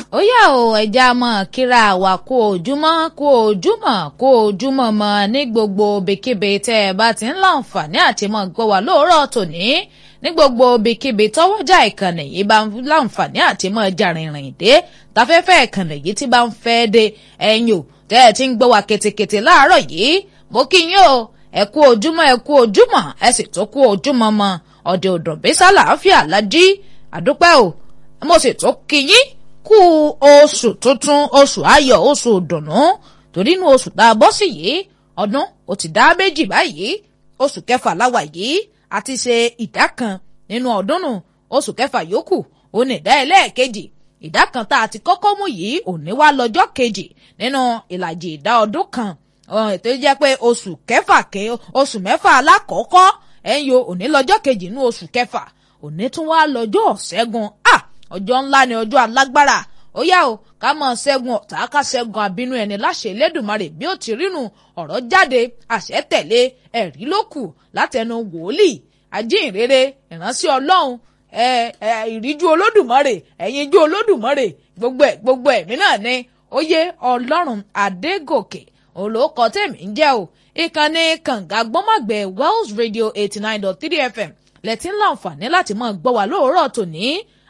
ó yá o ẹja mọ kíra wà kó ojúmọ́ kó ojúmọ́ kó ojúmọ́ mọ ní gbogbo ibikíbi tẹ́ ẹ bá ti ń láǹfààní àti mọ gbọ́ wà lóòrọ̀ tòní ní gbogbo ibikíbi tọ́wọ́jà ìkànnì yìí bá ń láǹfààní àti mọ jàrìnrìn dé tafẹ́fẹ́ ìkànnì yìí ti bá ń fẹ́ dé ẹ̀yìn o tẹ́ ẹ ti ń gbọ́ wà ketekete láàárọ̀ yìí mo kí yín o ẹ kú ojúmọ́ ẹ kú ojúmọ́ ẹ sì tó kú ojúmọ́ mọ ọ̀dẹ̀ òdòbísà làáfíà lájí àdúpẹ́ o mo sì tó kí yín kú oṣù tuntun oṣù ayọ̀ oṣù ìdùnnú torí inú oṣù tá a bọ́ sí yìí ọdún ó ti dá méjì báyìí oṣù kẹfà láwà yìí àti ṣe ìdá kan nínú ọdún nù oṣù kẹfà yòókù ó ní ìdá ẹlẹ́ẹ̀kejì ìdá kan tá a ti kọ́kọ́ mú yìí òní wá lọ́jọ́ kejì nínú ìlàjì ìdá ọdún kan ètò jẹ́ pé oṣù kẹfà ké oṣù mẹ́fà alákọ̀ọ́kọ́ ẹ̀yìn o òní lọ́jọ́ kejì nínú oṣù kẹfà òní tún wá lọ́jọ́ ṣẹ́gun ah ọjọ́ ńlá ni ọjọ́ alágbára ó yá o ká mọ̀ ṣẹ́gun ọ̀tá ká ṣẹ́gun àbínú ẹni láṣẹ Elédùmarè bí ó ti rínu ọ̀rọ̀ jáde àṣẹ tẹ̀lé ẹ̀rí ló kù látẹnu wòlíì ajínrere ìránṣẹ́ Ọlọ́run ẹ ẹ ìríjú Olódùmarè ẹ̀yinjú Olódùmarè gbogbo ẹ̀ gbogbo ẹ̀mí náà ni ó yé Ọlọ́run Adégòkè olóòkọ tèmi ń jẹ́ o ìkànnì kànga gbọ́mọ̀gbẹ́ Wells Radio eighty nine dot three FM lẹ́tí ń láǹfààní láti máa gbọ́ wá lóòrọ̀ tòní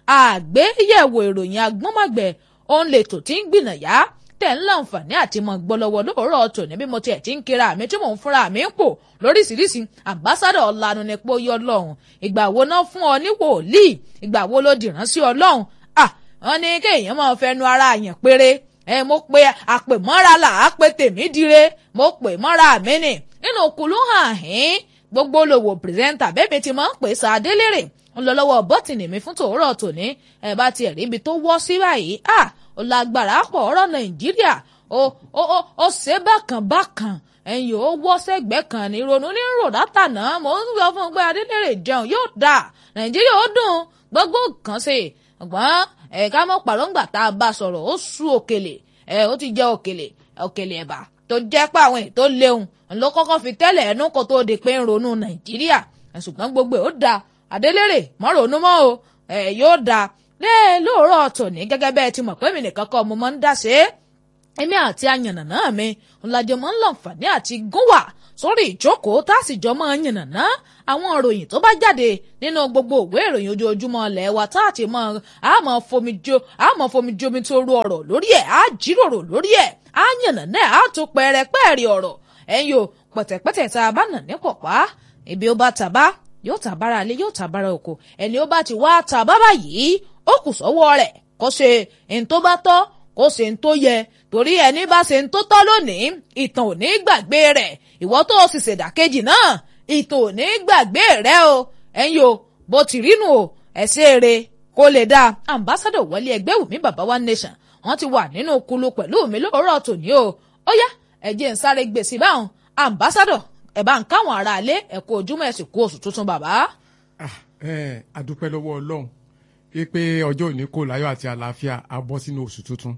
àgbéyẹ̀wò ìròyìn agbọ́mọ̀gbẹ́ òun lè tò tí ń gbìnàyà tẹ̀ ń láǹfààní àti mọ̀ gbọ́lọ́wọ́ lóòrọ̀ tòní bí mo tiẹ̀ ti ń kira mi tí mò ń fúnra mi ń pò lóríṣiríṣi àmbásádọ̀ ọ̀lànà ni pé ó yọ ọlọ́run ìgbà wo náà fún ọ ní wòlíì ìgbà wo ló dìrán sí ọlọ́run ah wọn ní kéèyàn máa fẹnu ara àyàn péré ẹ mo pe àpèmọ́ra là á pe tèmi dire mo pè mọ́ra mi nì nínú kùlù hàn hín gbogbo olówó pírẹsẹ́ńtà bẹ́ẹ̀ mi ti máa ń pè sàdélérè ń lọ lọ́wọ́ bọ́tìnì mi fún tòórọ̀ tòní ẹ bá tiẹ̀ rí ibi tó wọ́ sí báyìí à ó lágbára pọ̀ ọ̀rọ̀ nàìjíríà ó ó ó ó ṣe bákan bákan ẹ̀yìn ó wọ́ sẹ́gbẹ́ kan ní ronú ní rò látànà mò ń sọ fún un pé adélèrè jẹun yóò dà nàìjíríà ó dùn gbogbo kan sí ọgbọ́n ẹ̀ka mọ́ pàrọ̀ǹgbà tá a bá sọ̀rọ̀ ó sú òkèlè ẹ̀ ó ti jẹ́ òkèlè òkèlè ẹ̀bà tó jẹ́ pé àwọn ètò léwu ló kọ́kọ́ fi tẹ́lẹ̀ ẹnu kó tó di pé ń ronú nàìjíríà ṣùgbọ́n gbogbo ẹ̀ ó da adélèrè mọ́ ronú mọ́ o ẹ̀ yóò da lé lóòrọ̀ tòní gẹ́gẹ́ bẹ́ẹ̀ ti mọ̀ pé mi nìkan kọ́ mo máa ń dá sí èmi àti ayànnàná mi ńlájọ máa ń lọ́nfààní àti gúnwà sórí ìjókòó tá a sì jọ máa ń yànnàná àwọn ìròyìn tó bá jáde nínú gbogbo òwe ìròyìn ojoojúmọ́ ilẹ̀ wa tá a ti mọ àmọ́ fomi jo àmọ́ fomi jomi tó ru ọ̀rọ̀ lórí ẹ̀ á jíròrò lórí ẹ̀ á yànnàná á tó pẹ́ẹ́rẹ́pẹ́ẹ́rì ọ̀rọ̀ ẹ̀yin o pẹ̀tẹ̀pẹ̀tẹ̀ tá a bá nà ní pọ̀pá ibi ó bá tàbá yóò tàbára alé yóò tàbára oko ẹni ó bá ti wá tàbá báyìí ó kù sọ́wọ́ rẹ̀ kó ṣe ń tó bá tọ́ kó ṣe ń tó yẹ torí ẹni bá ṣe ń tó tọ́ lónìí ìtàn ò ní gbàgbé rẹ̀ ìwọ tó o sì ṣèdàkejì náà ìtàn ò ní gbàgbé rẹ̀ o ẹ̀yin o bó ti rínu o ẹ̀ṣẹ̀ rẹ̀ kó lè dáa ambassadọ wọlé ẹgbẹ́ wùmí bàbá one nation wọ́n ti wà nínú kulu pẹ̀lú mi lóòrọ̀ tòní o ó yá ẹ̀jẹ̀ ń sáré gbèsè báwọn ambassadọ ẹ̀ bá ń káwọn ará ilé ẹ̀ kú ojúmọ́ ẹ̀ sì kú oṣù tuntun bàbá. àdúpẹ́ lọ́wọ́ ọlọ́run pé ọjọ́ òní kò láyọ̀ àti àlàáfíà á bọ́ sínú oṣù tuntun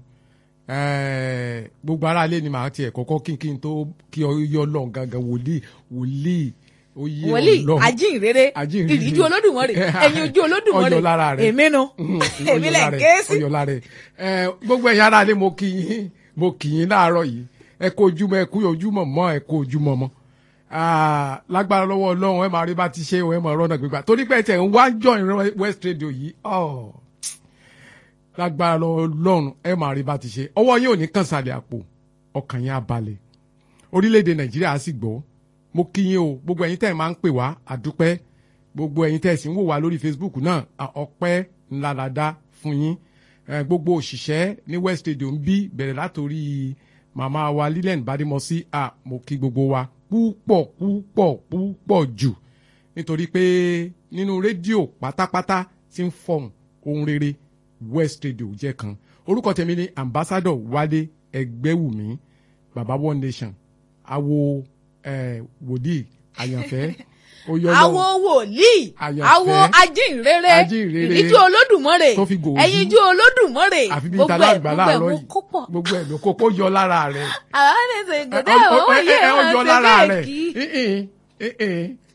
gbogbo ará ilé ni màá tiẹ̀ kọ́kọ́ kí n kí n tó kí ọyọ́ ọlọ́run gangan wòlíì wòlíì oyè wòlíì ajínrere ìdíjú olódùmarè ẹ̀yin ojú olódùmarè ọyọ lára rẹ èmi nu èmi lẹ ké sí. ọyọ lára rẹ gbogbo ẹ̀yin ará ilé mo kí yín mo kí yín láàárọ̀ yìí ẹ kó ojúmọ́ ẹ kú ojúmọ́ mọ́ ẹ kó ojúmọ́ mọ́ lágbára lọ́wọ́ ọlọ́run ẹ máa rí bá ti ṣe ẹ máa rọ́nà gbígbà torí pé tẹ̀ ń wá join West Radio yìí lágbára lọ́wọ́ ọlọ́run ẹ máa rí bá ti ṣe ọwọ́ yín ò ní kàn sálẹ̀ àpò ọkàn yín á balẹ̀ orílẹ̀-èdè nàìjíríà á sì gbọ́ mo kí yín o gbogbo ẹ̀yin tẹ́ ẹ̀ máa ń pè wá àdúpẹ́ gbogbo ẹ̀yin tẹ́ ẹ̀ sì ń wò wá lórí Facebook náà ọpẹ́ ńlá la dá fún yín gbogbo òṣìṣẹ́ ní West Radio ń bí bẹ̀rẹ̀ látòrí màmá wa Lilian Badimosi à mo kí gbogbo wa púpọ̀ púpọ̀ púpọ̀ jù nítorí pé nínú rédíò pátápátá tí ń fọhùn ohun rere West Radio jẹ́ kan orúkọ tèmi ni ambassador Wálé Ẹgbẹ́wùmí baba one nation awo eh, wòlíì àyànfẹ́ awo wòlíì awo ajínrere Ajínrere. ìdíjú olódùmarè Tó fi gòó ẹ̀yin jú olódùmarè àfi bí gbogbo ìta ẹ̀ lágbà gbogbo ẹ̀ láàárọ̀ mo yìí kó pọ̀ gbogbo ẹ̀ ló kókó yọ lára rẹ̀ àwọn ẹni ṣe ìgbésẹ̀ Ẹ- owó ẹ- yẹ ẹ- ẹ ó yọ wọn lára ṣe rẹ̀ bẹ́ẹ̀ kí Ìhìn, ìhìn.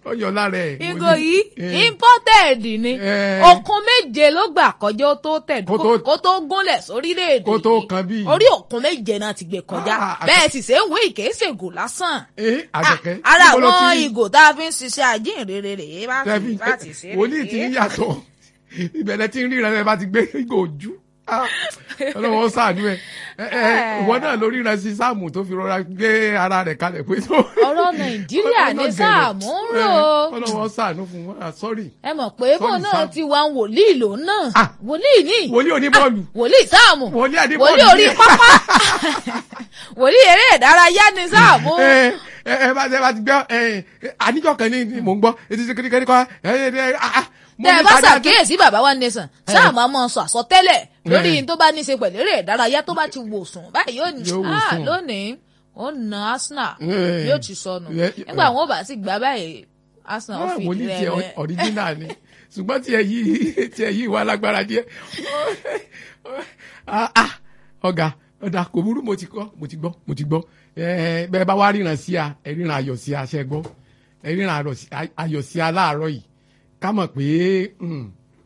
ó yọ lára ẹ̀. mo ìgò ní, yìí eh, imported ni Eh. òkun méje ló gbà kọjá ó tó tẹ̀ Kó tó- kó tó gúnlẹ̀ sórílẹ̀-èdè Kó tó yìí. kan bí. orí òkun méje náà ti gbé kọjá Ah, bẹ́ẹ̀ sì ṣe ń wé ìkéṣègùn lásán. eh, àjọkẹ́. Ah, ara níbo ló àwọn ti rí? ìgò tá a fi ń ṣiṣẹ́ àjíǹrere rèé bá ti tẹ́bí bá ti ṣe wòlíì tí ń yàtọ̀ ìbẹ̀rẹ̀ tí ń ríran ẹ bá ti gbé ìgò ojú Ah, ọlọ́wọ́ sàánú ẹ ẹ ẹ, ìwọ náà lórí ran sí sáàmù tó fi rọra gbé ara rẹ̀ kalẹ̀ pé tó. ọ̀rọ̀ nàìjíríà ní sáàmù ń rò ó. ọlọ́wọ́ sàánú fún wọn ah, sorry ẹ mọ̀ pé bó Sorry, náà Sam. ti wá ń wòlíì lòun náà Ah. wòlíì ní wòlíì oníbọ́ọ̀lù wòlíì sáàmù wòlíì àdìbọ́ọ̀lù wòlíì orí pápá wòlíì eré ìdárayá ní sáàmù. ẹ ẹ ẹ bá ẹ bá ti gbọ́ ẹ ẹ, àníjọ́ kan ní ní mò ń gbọ́ etí sí kékeré kọ́ ẹ ẹ ẹ ah, ah, mo tẹ ẹ ní bá ká dáa tó- ṣàkíyèsí bàbá wa nation sáàmù á máa sọ àsọtẹ́lẹ̀ lórí Eh. tó bá ní í ṣe pẹ̀lú eré ìdárayá tó bá ti wò sùn báyìí yóò ní Yóò wò "Ah, sùn." lónìí ó na arsenal Eh. yóò ti sọnù Eh, nígbà wọn ò bá sì gbá báyìí arsenal ó Ah, fi wòlíì ìdí tiẹ̀ rẹ̀ ọ̀ríjínà ni ṣùgbọ́n tiẹ̀ yìí tiẹ̀ yìí wà lágbára díẹ̀ Ah, ah, ọ̀gá ọ̀dà kò burú mo ti kọ́ mo ti gbọ́ mo ti gbọ́ Eh, bẹ́ẹ̀ bá wá ríran sí a ẹ ríran ayọ̀ sí a ṣe gbọ́ ẹ ríran ayọ̀ sí- ayọ̀ sí a láàárọ̀ yìí ká mọ̀ pé mm,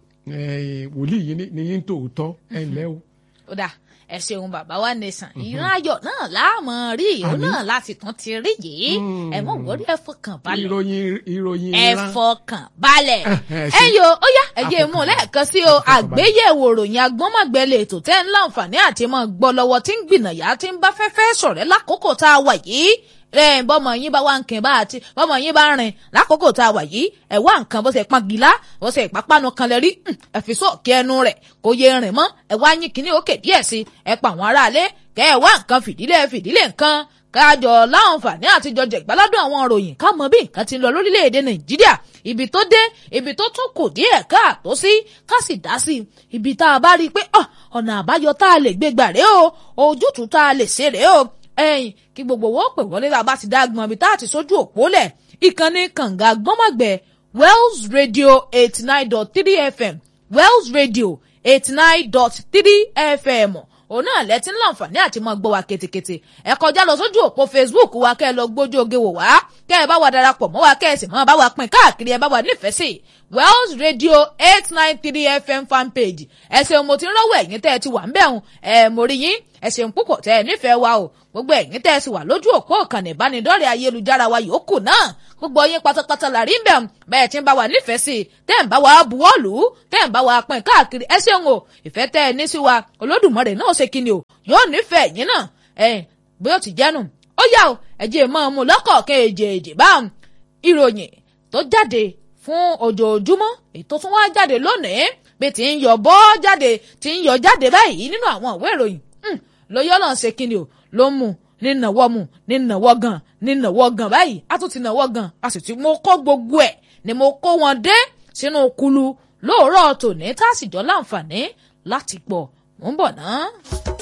eh, wòlíì yìí ní- ní yín tòótọ́ ẹ ǹlẹ́ o. ó dà ẹ ṣeun bàbá wa nation ìran ayọ̀ náà láàmú rí ìhó Àmín. náà láti tún ti rí yìí Mm. ẹ mọ wọlé ẹ fọkàn balẹ̀ ìròyìn ìròyìn ẹ ìran fọkàn balẹ̀ ẹ ẹ ṣe- yo ó yá ẹ jẹ́ mú un Afọkànbalẹ̀. lẹ́ẹ̀kan sí o àgbéyẹ̀wò ròyìn agbọ́nmọ̀gbẹ́lẹ̀ ètò tẹ́ ń láǹfààní àti mọ́ gbọ́ lọ́wọ́ tí ń gbìnàyà tí ń bá fẹ́fẹ́ sọ̀rẹ́ lákòókò tá a wà yìí ẹ bọ́mọ yín bá wá nǹkan bá àti bọ́mọ yín bá rìn lákòókò tá a wà yìí ẹ wá nǹkan bó ṣe pọn gíla bó ṣe ìpápánu kan lẹ rí hùn, ẹ fi sóòkè ẹnu rẹ̀ kó yé rìn mọ́ ẹ wá yín kíní òkè díẹ̀ sí ẹ pa àwọn aráalé kẹ ẹ wá nǹkan fìdílé fìdílé nǹkan kájọ láǹfààní àtijọ́ jẹ̀gbáládùn àwọn òròyìn ká mọ bí nǹkan ti ń lọ lórílẹ̀‐èdè nàìjíríà ibi tó dé ibi tó tún kù díẹ̀ káàtó sí ká sì dá sí i ibi tá a bá rí i pé "Ah, ọ̀nà àbáyọ tá a lè gbé gbà rèé o ojútùú tá a lè ṣe rèé o ẹ̀yìn kí gbogbo wọn pè wọlé tá a bá ti dá gbọn ibi tá a ti sójú òpó lẹ̀ ìkànnì kànga gbọ́mọ̀gbẹ́ wells radio eighty nine dot three fm wells radio eighty nine dot three fm òun náà lẹ́tí ń láǹfààní àti máa gbọ́ wa ketekete ẹ kọjá lọ sójú òpó facebook wa kẹ́ ẹ lọ gbójú oge wò wá kẹ́ ẹ bá wa darapọ̀ mọ́ wa kẹ́ ẹ sì máa bá wa pín káàkiri ẹ bá wa nífẹ̀ẹ́ sí wells radio eight nine three fm fanpage ẹ ṣeun mo ti ń rọ́wọ́ ẹ̀yìn tẹ́ ẹ ti wà ń bẹ̀ hùn ẹ mo rí yín ẹ ṣeun púpọ̀ tẹ́ ẹ nífẹ̀ẹ́ wa o gbogbo ẹ̀yin tẹ́ ẹ sì wà lójú òpó ìkànnì ìbánidọ́rẹ̀ẹ́ ayélujára wa yòókù náà gbogbo yín pátápátá la rí bẹ́ẹ̀ bẹ́ẹ̀ tí ń bá wa nífẹ̀ẹ́ sí i tẹ́ ń bá wa buwọ́lù tẹ́ ń bá wa pín káàkiri ẹ ṣeun o ìfẹ́ tẹ́ ẹ ní sí wa olódùmarè náà ṣe kíni o yóò nífẹ̀ẹ́ yín náà ẹ bí ó ti jẹ́nu ó yá o ẹ jẹ́ mọ́ ọmú lọ́kọ̀ọ̀kan èjèèjì bá ìròyìn tó jáde fún ojoojúmọ́ ètò tún wá jáde lónìí bí ti ń yọ bọ́ jáde ti ń yọ jáde báyìí nínú àwọn ìwé ìròyìn lóyọ́ náà ṣe kíni o ló mú ní nàwọ́ mu ní nàwọ́ gan ní nàwọ́ gan báyìí a tún ti nàwọ́ gan a sì ti mo kó gbogbo ẹ̀ ni mo kó wọn dé sínú kulu lóòrọ̀ tòní tá a sì jọ láǹfààní láti gbọ́ mò ń bọ̀ náà.